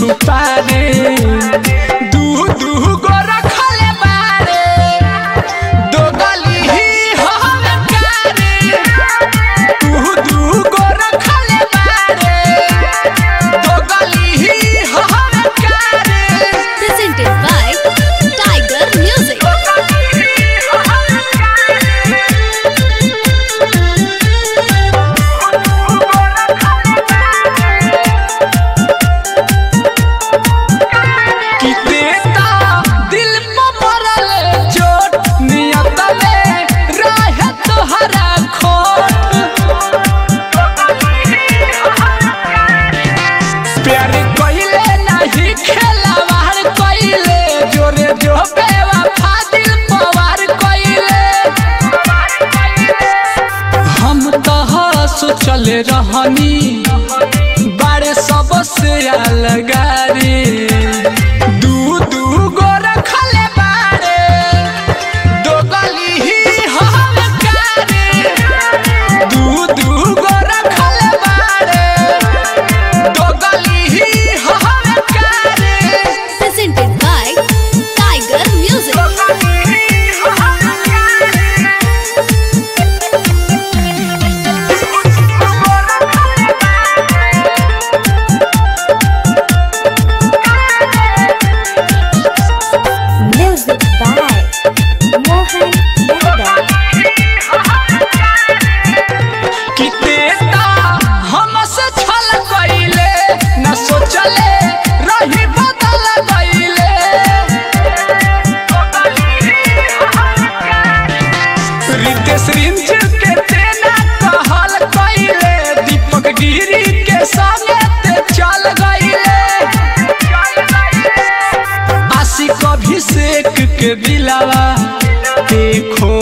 छुपा रे दू दू गो रखले बारे दो गली ही हवे प्यारे दू दू गो रखले बारे दो गली ही हवे प्यारे Presented by Tiger Music. कि देता दिल पे पड़ल चोट नियत में रहे तोहरा खोट प्यार कइले नहीं खेलावार कइले जोरे जो बेवफा दिल पवार कइले हम तह सोचल रहनी बारे सबसे अलग रे दू दू गो रखले बारे दो गली ही हवे प्यारे दू दू गो रखले बारे दो गली ही हवे प्यारे Presented by Tiger Music. Music by Mohan Yadav. कि देता हमसे छल गइले न सोचले रही बदल गइले रितेश रिंच के तेना कहल गइले दीपक गिरी के संगे ते चल गइले आशिक अभिषेक के दिलावा ते खो